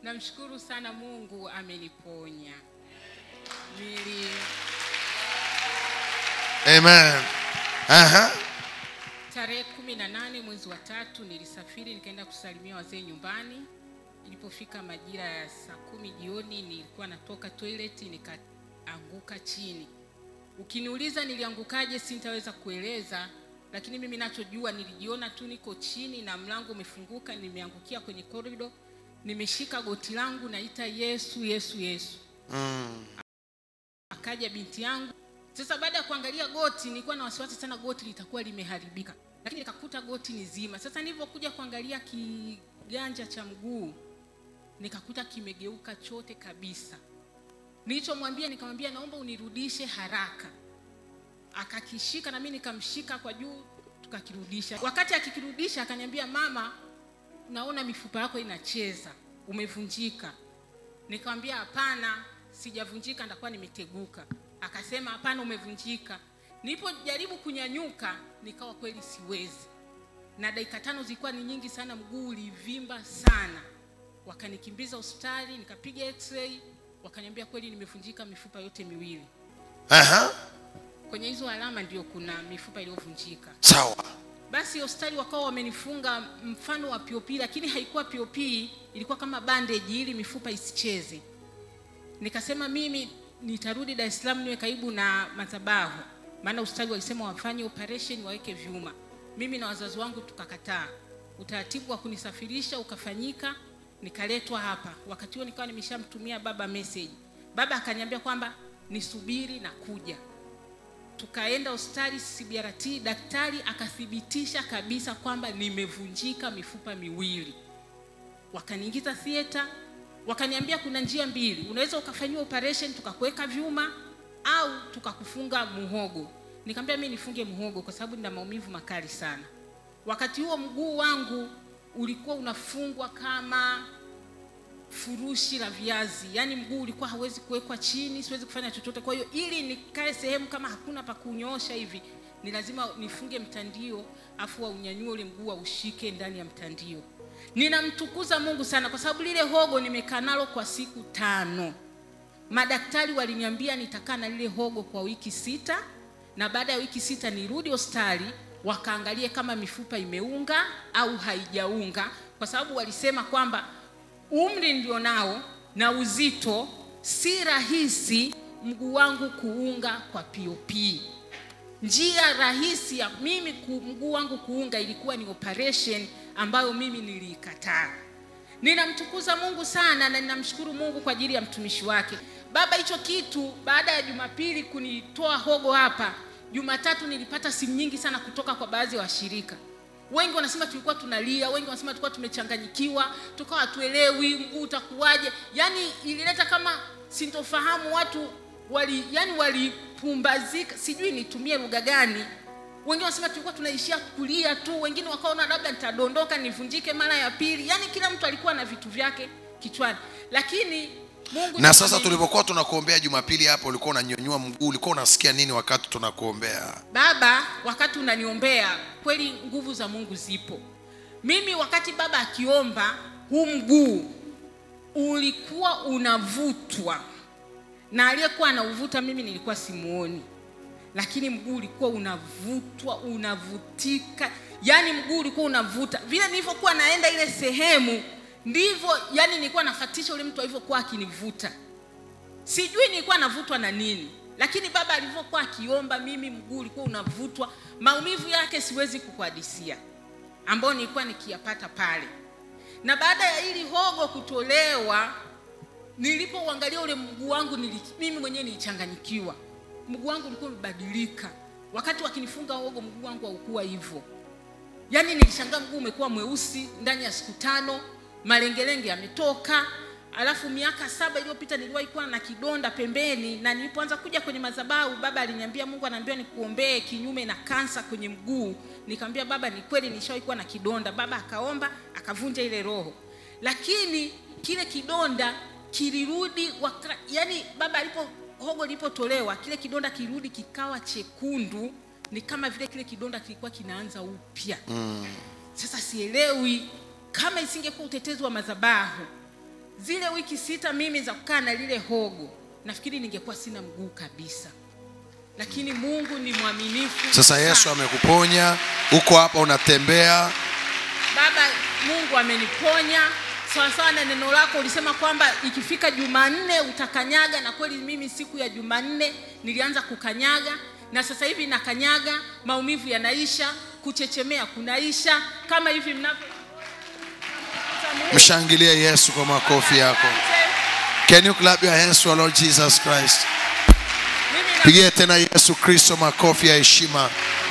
namshukuru sana mungu ameniponya nili Amen. Aha. tarehe kumi na nane mwezi wa tatu nilisafiri nikaenda kusalimia wazee nyumbani ilipofika majira ya saa kumi jioni nilikuwa natoka toilet nikaanguka chini ukiniuliza niliangukaje sintaweza kueleza lakini mimi nachojua nilijiona tu niko chini na mlango umefunguka nimeangukia kwenye korido nimeshika goti langu naita yesu yesu yesu Mm. akaja binti yangu sasa baada ya kuangalia goti nilikuwa na wasiwasi sana goti litakuwa limeharibika lakini nikakuta goti ni zima sasa nilivyokuja kuangalia kiganja cha mguu nikakuta kimegeuka chote kabisa nilichomwambia nikamwambia naomba unirudishe haraka akakishika na mimi nikamshika kwa juu tukakirudisha wakati akikirudisha akaniambia mama naona mifupa yako inacheza umevunjika nikamwambia hapana sijavunjika ndakuwa nimeteguka akasema hapana umevunjika nilipojaribu kunyanyuka nikawa kweli siwezi na dakika tano zilikuwa ni nyingi sana mguu ulivimba sana wakanikimbiza hospitali nikapiga x-ray wakaniambia kweli nimevunjika mifupa yote miwili Aha. kwenye hizo alama ndio kuna mifupa iliyovunjika Sawa. basi hospitali wakawa wamenifunga mfano wa POP lakini haikuwa POP ilikuwa kama bandage ili mifupa isicheze nikasema mimi nitarudi Dar es Salaam niwe karibu na madhabahu maana hospitali walisema wafanye operation waweke vyuma mimi na wazazi wangu tukakataa utaratibu wa kunisafirisha ukafanyika nikaletwa hapa wakati huo nikawa nimeshamtumia baba message baba akaniambia kwamba nisubiri na kuja tukaenda hospitali CBRT, daktari akathibitisha kabisa kwamba nimevunjika mifupa miwili. Wakaniingiza theater, wakaniambia kuna njia mbili, unaweza ukafanyiwa operation tukakuweka vyuma au tukakufunga muhogo. Nikamwambia mimi nifunge muhogo kwa sababu nina maumivu makali sana. Wakati huo mguu wangu ulikuwa unafungwa kama furushi la viazi yaani mguu ulikuwa hawezi kuwekwa chini siwezi kufanya chochote kwa hiyo ili nikae sehemu kama hakuna pa kunyoosha hivi ni lazima nifunge mtandio afu unyanyue ule mguu aushike ndani ya mtandio ninamtukuza mungu sana kwa sababu lile hogo nimekaa nalo kwa siku tano madaktari waliniambia nitakaa na lile hogo kwa wiki sita na baada ya wiki sita nirudi hospitali wakaangalie kama mifupa imeunga au haijaunga kwa sababu walisema kwamba umri ndio nao na uzito si rahisi mguu wangu kuunga kwa pop njia rahisi ya mimi ku, mguu wangu kuunga ilikuwa ni operation ambayo mimi niliikataa ninamtukuza mungu sana na ninamshukuru mungu kwa ajili ya mtumishi wake baba hicho kitu baada ya jumapili kunitoa hogo hapa jumatatu nilipata simu nyingi sana kutoka kwa baadhi ya washirika wengi wanasema tulikuwa tunalia wengi wanasema tulikuwa tumechanganyikiwa tukawa hatuelewi mguu utakuwaje yaani ilileta kama sintofahamu watu wali yani walipumbazika sijui nitumie lugha gani wengine wanasema tulikuwa tunaishia kulia tu wengine wakaona labda nitadondoka nivunjike mara ya pili yaani kila mtu alikuwa na vitu vyake kichwani lakini mungu Na ni sasa mwaminifu. tulipokuwa tunakuombea Jumapili hapo, ulikuwa unanyanyua mguu, ulikuwa unasikia nini wakati tunakuombea? baba wakati unaniombea kweli nguvu za mungu zipo mimi wakati baba akiomba huu mguu ulikuwa unavutwa na aliyekuwa anauvuta mimi nilikuwa simuoni lakini mguu ulikuwa unavutwa unavutika yaani mguu ulikuwa unavuta vile nilivyokuwa naenda ile sehemu ndivyo yani nilikuwa nafatisha ule mtu alivyokuwa akinivuta sijui nilikuwa navutwa na nini lakini baba alivyokuwa akiomba mimi mguu ulikuwa unavutwa maumivu yake siwezi kukuhadisia ambayo nilikuwa nikiyapata pale na baada ya ili hogo kutolewa nilipouangalia ule mguu wangu nili, mimi mwenyewe nilichanganyikiwa mguu wangu ulikuwa umebadilika wakati wakinifunga hogo mguu wangu haukuwa hivyo yaani nilishangaa mguu umekuwa mweusi ndani ya siku tano malengelenge yametoka alafu miaka saba iliyopita niliwahi kuwa na kidonda pembeni na nilipoanza kuja kwenye madhabahu baba aliniambia mungu anaambia nikuombee kinyume na kansa kwenye mguu nikamwambia baba ni kweli nishawahi kuwa na kidonda baba akaomba akavunja ile roho lakini kile kidonda kilirudi waka, yani baba alipo hogo lilipotolewa kile kidonda kilirudi kikawa chekundu ni kama vile kile kidonda kilikuwa kinaanza upya mm. sasa sielewi kama isingekuwa utetezi wa madhabahu zile wiki sita mimi za kukaa na lile hogo nafikiri ningekuwa sina mguu kabisa lakini mungu ni mwaminifu sasa yesu sana. amekuponya uko hapa unatembea baba mungu ameniponya sawasawa na neno lako ulisema kwamba ikifika jumanne utakanyaga na kweli mimi siku ya jumanne nilianza kukanyaga na sasa hivi nakanyaga maumivu yanaisha kuchechemea kunaisha kama hivi mnavyo mshangilie yesu kwa makofi yako can you clap your hands for lord jesus christ Mimi na- pigie tena yesu kristo makofi ya heshima